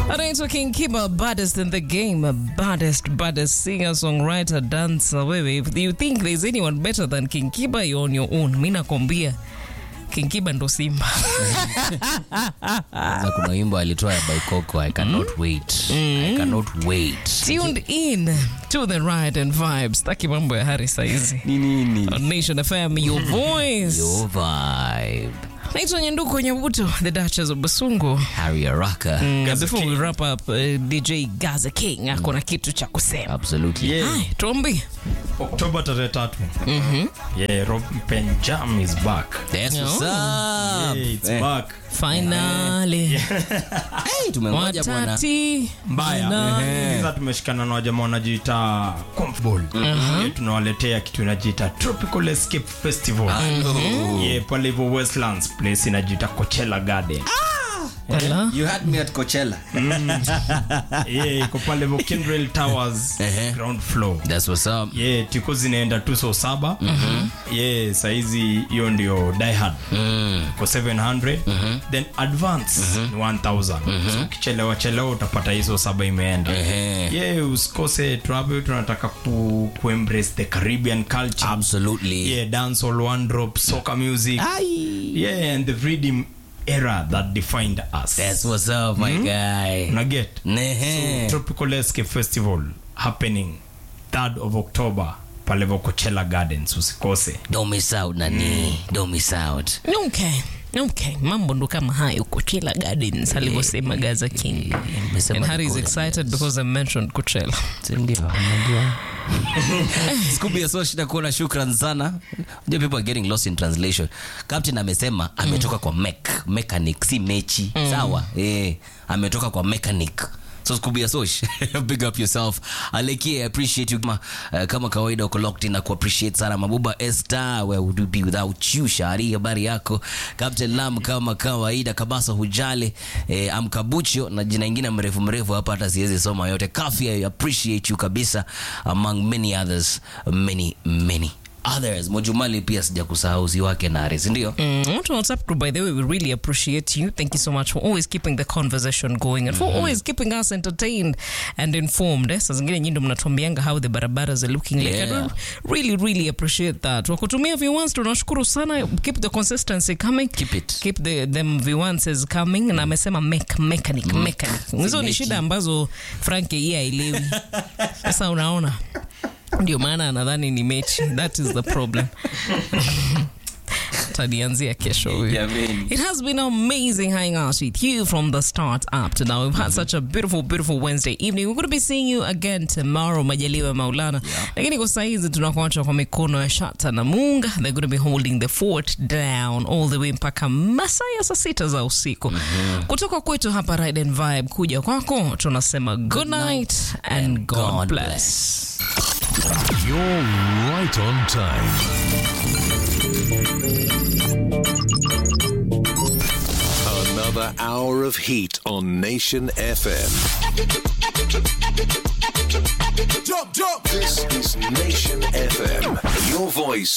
anaitwa King Kiba, baddest in the game, baddest, baddest singer, songwriter, dancer. Wewe, if you think there's anyone better than King Kiba, you're on your own. Mi nakwambia King Kiba ndo Simba. Sasa kuna wimbo alitoa ya Baikoko, I cannot wait. I cannot wait. Tuned in to the ride and vibes. Taki mambo ya hari saizi. Ni nini? On Nation FM, your voice. Your vibe. Naitwa Nyanduko Nyabuto, the Duchess of Basungu. Harry Araka. Mm, before we wrap up, uh, DJ Gaza King ako na kitu cha kusema. Absolutely. Yeah. Hai, tuambie. Oktoba tarehe tatu. Yeah, Rob Penjam is back. That's what's Oh. up. Yeah, it's Eh, back. Finally. hey, tumengoja bwana. Watati. Mbaya. Sasa tumeshikana na wajamaa wanajiita Comfortable. Yeah, tunawaletea kitu inajiita Tropical Escape Festival. Yeah, pale hivyo Westlands place inajiita Coachella Garden. Wala. You had me at Coachella. Yeah, iko pale hivyo Kindrel Towers Ehe. ground floor. That's what's up. Yeah, tiko zinaenda tu so saba. Yeah, saizi hiyo ndio Die Hard. Mm. kwa 700 then advance ni 1000 so ukichelewa chelewa utapata hizo saba imeenda Ehe. yeah usikose travel tunataka ku, ku embrace the caribbean culture Absolutely. yeah dance all one drop soccer music yeah and the freedom era that defined us That's what's up, my guy. una get Nehe. tropical escape festival happening 3rd of october palevo coachella gardens usikose Don't miss out, nani. Don't miss out. Okay. Okay. Mambo ndo kama hayo Coachella Gardens alivyosema Gaza King. Nimesema And Harry is niko- excited because I mentioned Coachella. Si ndio, unajua. Scooby ya Soshi nakuona shukran sana. Unajua people are getting lost in translation. Captain amesema ametoka kwa mech, mechanic si mechi. Sawa? Eh, ametoka kwa mechanic. So Scooby ya Sosh, big up yourself. Aleki, I appreciate you. Kama, uh, kama kawaida uko locked in na ku appreciate sana Mabuba Esther, where would we be without you? Shari, habari yako? Captain Lam kama kawaida, Kabasa hujale, eh, Amkabucho na jina ingine mrefu mrefu hapa hata siwezi soma yote. Kafi, I appreciate you kabisa among many others, many many others. Mojumali pia sija kusahau si wake na Ares, ndio? Mm, watu wa WhatsApp group, by the way, we really appreciate you. Thank you so much for always keeping the conversation going and for always keeping us entertained and informed. Eh? Saa zingine nyinyi ndo mnatuambianga how the barabaras are looking like. Yeah. I do really, really appreciate that. Wakutumia viewans tunashukuru sana. Keep the consistency coming. Keep it. Keep the them viewans coming. Na amesema mech, mechanic, mechanic. Hizo ni mechi. shida ambazo Frank yeye haelewi. Sasa unaona ndio maana anadhani ni mechi. That is the problem. Tanianzia kesho huyu. Jameni. It has been amazing hanging out with you from the start up to now. We've had such a beautiful, beautiful Wednesday evening. We're going to be seeing you again tomorrow, Majaliwa Maulana. Lakini kwa saizi tunakuacha kwa mikono ya Shata na Munga. They're going to be holding the fort down all the way mpaka masaa ya saa sita za usiku. Kutoka kwetu hapa Ride and Vibe kuja kwako tunasema good night and God, God bless. You're right on time. Another hour of heat on Nation FM. Jump, jump. This is Nation FM. Your voice,